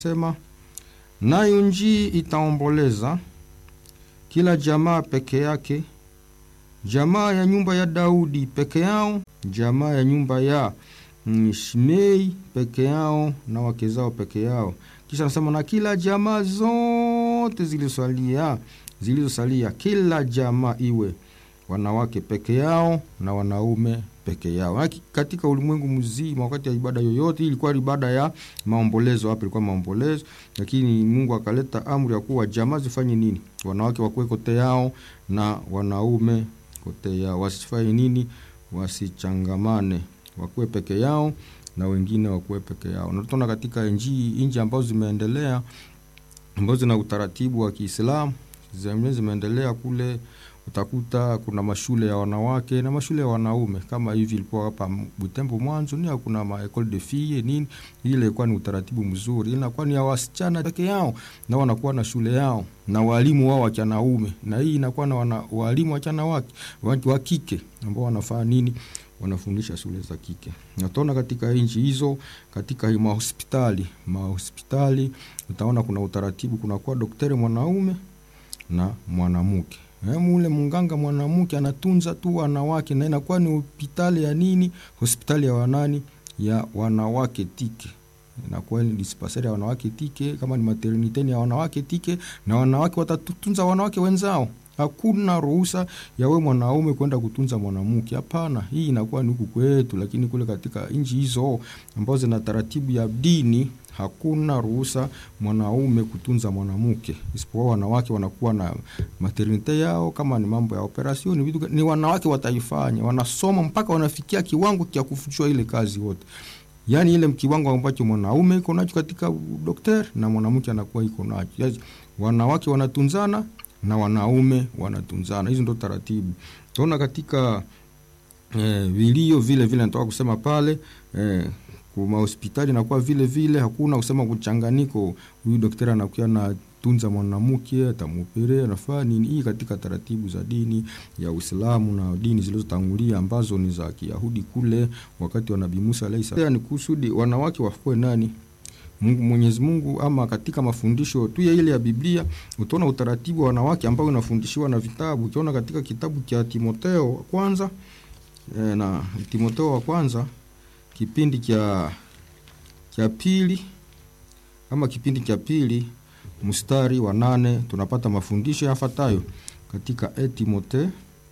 sema nayo njii itaomboleza kila jamaa peke yake, jamaa ya nyumba ya Daudi peke yao, jamaa ya nyumba ya mm, Shimei peke yao na wake zao peke yao. Kisha anasema na kila jamaa zote zilizosalia zilizosalia, kila jamaa iwe wanawake peke yao na wanaume peke yao. Haki katika ulimwengu mzima, wakati ya ibada yoyote, ilikuwa ibada ya maombolezo. Hapa ilikuwa maombolezo, lakini Mungu akaleta amri ya kuwa jamaa zifanye nini? Wanawake wakuwe kote yao na wanaume kote yao, wasifanye nini? Wasichangamane, wakuwe peke yao na wengine wakuwe peke yao. Na tutaona katika nchi nchi ambazo zimeendelea ambazo zina utaratibu wa Kiislamu zimeendelea kule utakuta kuna mashule ya wanawake na mashule ya wanaume kama hivi ilikuwa hapa Butembo mwanzo, ni kuna ma école de filles nini, ile ilikuwa ni utaratibu mzuri, inakuwa ni ya wasichana peke yao na wanakuwa na shule yao na walimu wao wa wanaume, na hii inakuwa na wana, walimu wachana wake wa kike ambao wanafanya nini wanafundisha shule za kike. Nataona katika nchi hizo, katika mahospitali mahospitali utaona kuna utaratibu, kunakuwa daktari mwanaume na mwanamke mule munganga mwanamke anatunza tu wanawake, na inakuwa ni hospitali ya nini? Hospitali ya wanani? Ya wanawake tike, inakuwa ni dispensari ya wanawake tike, kama ni maternite ya wanawake tike, na wanawake watatunza wanawake wenzao. Hakuna ruhusa ya we mwanaume kwenda kutunza mwanamke, hapana. Hii inakuwa ni huku kwetu, lakini kule katika nchi hizo ambazo zina taratibu ya dini hakuna ruhusa mwanaume kutunza mwanamke, isipokuwa wanawake wanakuwa na maternite yao. Kama ni mambo ya operasioni, vitu ni wanawake wataifanya, wanasoma mpaka wanafikia kiwango cha kufuchua ile kazi wote, yaani ile kiwango ambacho mwanaume iko nacho katika daktari na mwanamke anakuwa iko nacho. Yaani wanawake wanatunzana na wanaume wanatunzana, hizo ndo taratibu tunaona katika eh, vilio vile vile natoka kusema pale eh, kuma hospitali nakuwa vile vile, hakuna kusema kuchanganiko, huyu daktari anakuwa na tunza mwanamke atamupere anafaa nini. Hii katika taratibu za dini ya Uislamu na dini zilizotangulia ambazo ni za Kiyahudi kule wakati wa Nabii Musa alayhi salam, ni kusudi wanawake wafuwe nani Mungu Mwenyezi Mungu, ama katika mafundisho tu ya ile ya Biblia utaona utaratibu wa wanawake ambao unafundishiwa na vitabu. Ukiona katika kitabu cha Timotheo wa kwanza e, na Timotheo wa kwanza kipindi cha cha pili ama kipindi cha pili mstari wa nane tunapata mafundisho yafuatayo katika e Timotheo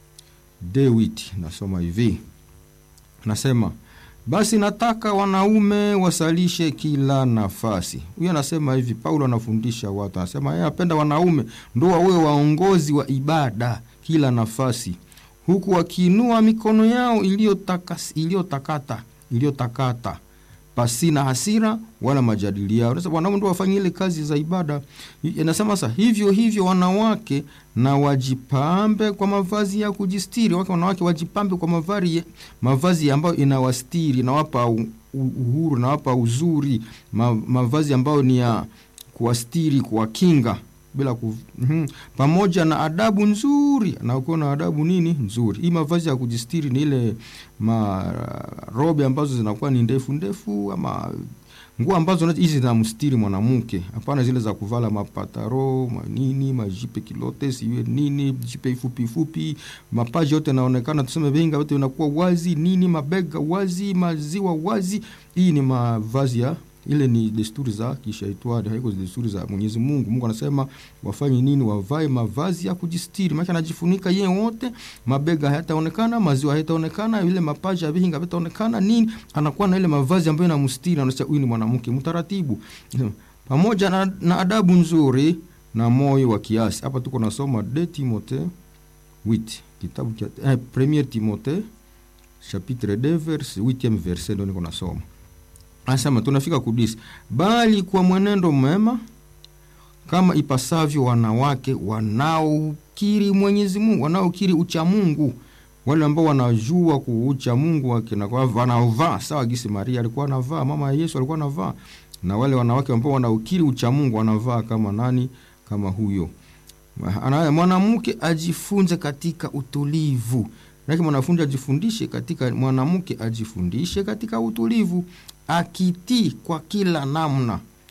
Dewit, nasoma hivi, nasema basi nataka wanaume wasalishe kila nafasi. Huyo anasema hivi, Paulo anafundisha watu, anasema yeye apenda wanaume ndo wawe waongozi wa ibada kila nafasi, huku wakiinua mikono yao iliyotakata iliyotakata pasina hasira wala majadiliano. Sasa wanaume ndo wafanye ile kazi za ibada. Anasema sasa hivyo hivyo wanawake na wajipambe kwa mavazi ya kujistiri. Wake wanawake wajipambe kwa mavazi mavazi ambayo inawastiri, nawapa uhuru, nawapa uzuri, mavazi ambayo ni ya kuwastiri, kuwakinga bila ku, mm, pamoja na adabu nzuri na ukiwa na adabu nini nzuri. Hii mavazi ya kujistiri ni ile marobe ambazo zinakuwa ni ndefu ndefu, ama nguo ambazo hizi zinamstiri mwanamke, hapana zile za kuvala mapataro manini majipe kilote siwe nini jipe fupi fupi, mapaji yote yanaonekana, tuseme venga yote inakuwa wazi nini, mabega wazi, maziwa wazi. Hii ni mavazi ya ile ni desturi za kishaitani, haiko desturi za Mwenyezi Mungu. Mungu anasema wafanye nini? Wavae mavazi ya kujistiri, maana anajifunika yeye wote, mabega hayataonekana, maziwa hayataonekana, ile mapaja ya vihinga havitaonekana nini, anakuwa na ile mavazi ambayo inamstiri, anasema huyu ni mwanamke mtaratibu, pamoja na, na adabu nzuri na moyo wa kiasi. Hapa tuko nasoma de Timothée 8 kitabu cha eh, Premier Timothée chapitre 2 verse 8e verset, ndio niko nasoma Anasema tunafika kudisi, bali kwa mwenendo mwema kama ipasavyo wanawake wanaokiri Mwenyezi Mungu, wanaokiri ucha Mungu, wale ambao wanajua kuucha Mungu wake na wanaovaa sawa gisi Maria alikuwa anavaa, mama ya Yesu alikuwa anavaa, na wale wanawake ambao wanaokiri ucha Mungu wanavaa kama nani? Kama huyo mwanamke ajifunze katika utulivu Lakini mwanafunzi ajifundishe katika, mwanamke ajifundishe katika utulivu, akitii kwa kila namna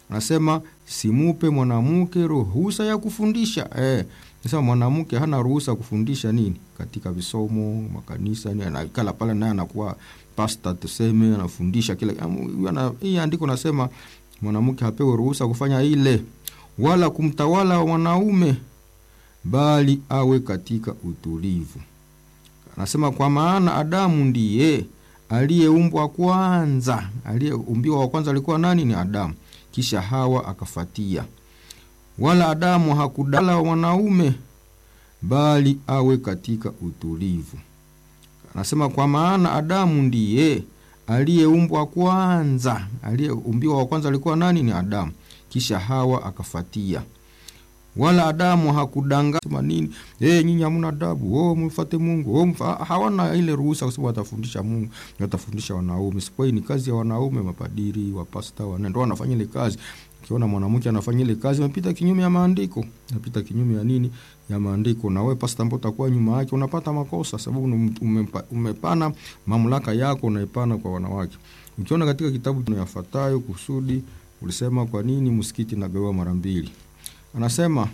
anasema simupe mwanamke ruhusa ya kufundisha eh. Sasa mwanamke hana ruhusa kufundisha nini katika visomo makanisa, ni anakala pale naye anakuwa pasta, tuseme anafundisha kila hii andiko nasema mwanamke hapewe ruhusa kufanya ile, wala kumtawala wanaume, bali awe katika utulivu. Anasema kwa maana Adamu ndiye aliyeumbwa kwanza, aliyeumbiwa wa kwanza alikuwa nani? Ni Adamu, kisha Hawa akafatia. Wala Adamu hakudala wanaume, bali awe katika utulivu. Anasema kwa maana Adamu ndiye aliyeumbwa kwanza, aliyeumbiwa wa kwanza alikuwa nani? Ni Adamu, kisha Hawa akafatia. Wala Adamu hakudanga sema nini, eh, nyinyi hamna adabu, oh, mfate Mungu, oh, mfa, hawana ile ruhusa kwa sababu watafundisha Mungu, watafundisha wanaume. Sipo, hii ni kazi ya wanaume, mapadiri, wapasta, wana wanafanya ile kazi. Ukiona mwanamke anafanya ile kazi, unapita kinyume ya maandiko, unapita kinyume ya nini, ya maandiko, na wewe pasta ambao utakuwa nyuma yake unapata makosa, sababu umepa, umepana mamlaka yako, unaipana kwa wanawake. Ukiona katika kitabu yafuatayo kusudi ulisema kwa nini msikiti nagawa mara mbili anasema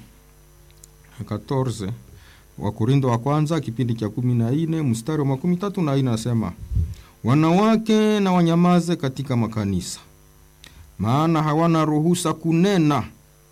14 Wakorindo wa kwanza kipindi cha kumi na nne mstari wa makumi tatu na nne anasema wanawake na wanyamaze katika makanisa, maana hawana ruhusa kunena,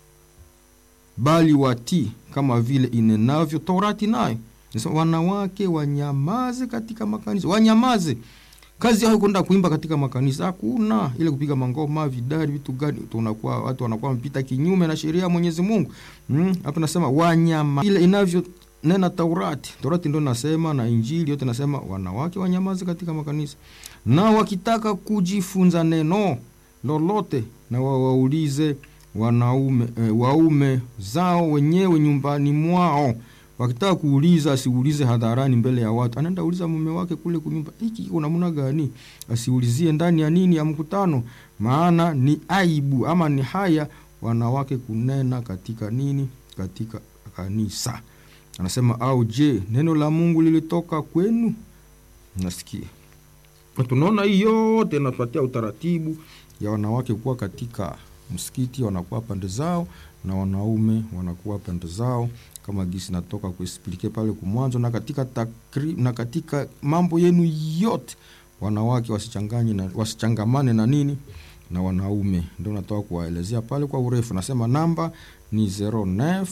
bali watii kama vile inenavyo Torati. Nayo nasema wanawake wanyamaze katika makanisa, wanyamaze kazi yao kwenda kuimba katika makanisa, hakuna ile kupiga mangoma, vidari, vitu gani. Tunakuwa watu wanakuwa wamepita kinyume na sheria ya Mwenyezi Mungu. Mm, hapa nasema wanyama ile inavyo nena Taurati. Taurati ndio nasema na Injili yote nasema wanawake wanyamaze katika makanisa, na wakitaka kujifunza neno lolote na wawaulize wanaume eh, waume zao wenyewe nyumbani mwao wakitaka kuuliza asiulize hadharani mbele ya watu, anaenda uliza mume wake kule kunyumba, hiki iko namna gani? Asiulizie ndani ya nini ya mkutano, maana ni aibu ama ni haya wanawake kunena katika nini, katika kanisa. Anasema au je, neno la Mungu lilitoka kwenu? Nasikia tunaona hii yote inapatia utaratibu ya wanawake kuwa katika msikiti, wanakuwa pande zao na wanaume wanakuwa pande zao kama gisi natoka kuexplike pale kumwanzo, na katika takri, na katika mambo yenu yote wanawake wasichanganye na wasichangamane na nini na wanaume, ndio natoka kuwaelezea pale kwa urefu. Nasema namba ni 09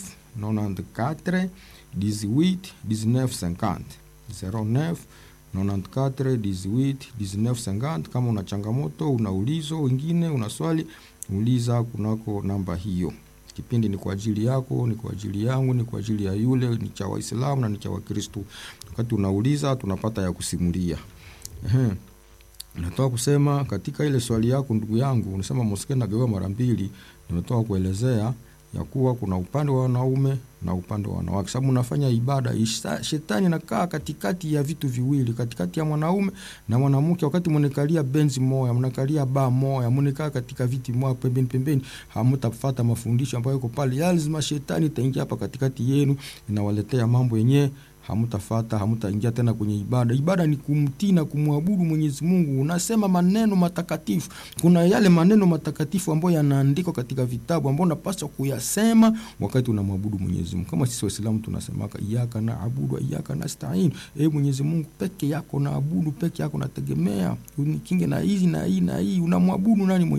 94 18 19 50 09 94 18 19 50. Kama una changamoto, una ulizo wengine, una swali, uliza kunako namba hiyo. Kipindi ni kwa ajili yako, ni kwa ajili yangu, ni kwa ajili ya yule, ni cha Waislamu na ni cha Wakristo. Wakati unauliza tunapata ya kusimulia. Ehe, natoka kusema katika ile swali yako ndugu yangu, unasema mosque nagawa mara mbili. Nimetoka kuelezea ya kuwa kuna upande wa wanaume na upande wa wanawake, sababu unafanya ibada. Shetani nakaa katikati ya vitu viwili, katikati ya mwanaume na mwanamke. Wakati mnekalia benzi moya, mnakalia ba moya, mnekaa katika viti moya pembeni pembeni, hamtafata mafundisho ambayo yako pale. Lazima shetani itaingia hapa katikati yenu, inawaletea mambo yenyewe hamtafata hamtaingia tena kwenye ibada. Ibada ni kumtii na kumwabudu Mwenyezi Mungu. Unasema maneno matakatifu. Kuna yale maneno matakatifu ambayo yanaandikwa katika vitabu ambayo unapaswa kuyasema wakati unamwabudu Mwenyezi Mungu. Kama sisi Waislamu tunasemaka iyyaka na'budu wa iyyaka nasta'in, e Mwenyezi Mungu peke yako naabudu, peke yako nategemea, unikinge na hizi na hii na hii. Unamwabudu nani?